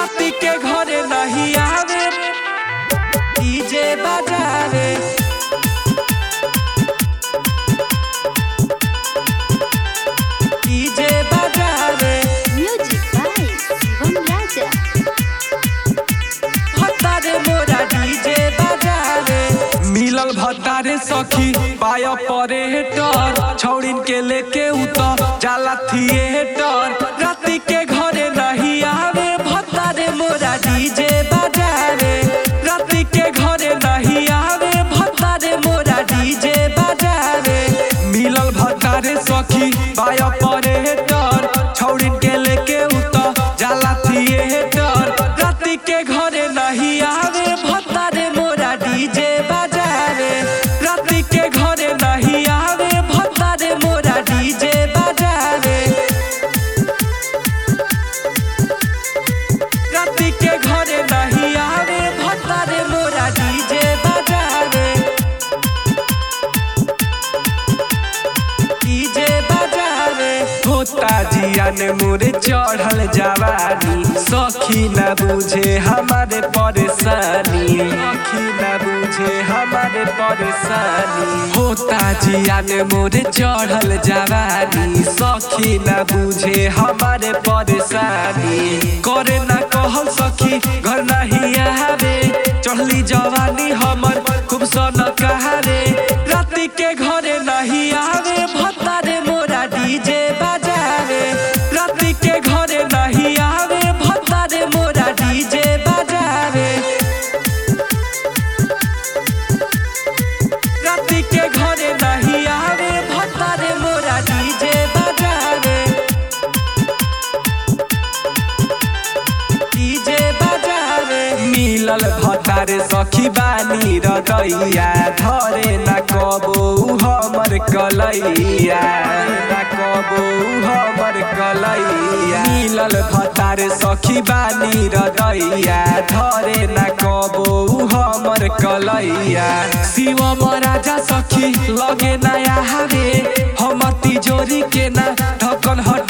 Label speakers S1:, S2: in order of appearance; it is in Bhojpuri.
S1: राती के घरे नहीं आवे डीजे बजावे डीजे बजावे
S2: Music by Shivam Raja.
S1: भत्तारे मोरा डीजे बजावे मिलल भत्तारे सखी पाय परेटर छौड़िन के लेके उतर जाला थिएटर राती के घरे नहीं आवे भत्तारे मोरा डीजे बजावे राती के घरे नहीं आवे भत्तारे मोरा डीजे बजावे मिलल भत्तारे सखी पाय परेटर छौड़िन के लेके उतर जाला थिएटर राती के घरे नहीं आवे भत्तारे मोरा डीजे बजावे राती के घरे नहीं आवे भत्तारे मोरा डीजे बजावे राती के घरे नहीं आवे भत्तारे मोरा डीजे बजावे डीजे बजावे होता जिया ने मोरे चढ़ल जवानी सखी न बुझे हमारे परेशानी सखी न बुझे हमारे परेशानी होता जिया ने मोरे चढ़ल जवानी सखी न बुझे हमारे परेशानी करे ना कहल सखी घर नहीं आवे चढ़ली जवानी हमर खूब सन कहारे राती के घरे नहीं आवे भत्तारे मोरा डीजे बजावे राती के घरे नहीं आवे भत्तारे मोरा डीजे बजावे राती के घरे नहीं आवे भत्तारे मोरा डीजे बजावे डीजे बजावे मिलल भतारे सखी बानी रदैया धरे न कबो हमर कलैया न कबो हमर कलैया मिलल भतारे सखी बानी रदैया धरे न कबो हमर कलैया शिव राजा सखी लगे नया हवे हम तिजोरी के ना ढकन हट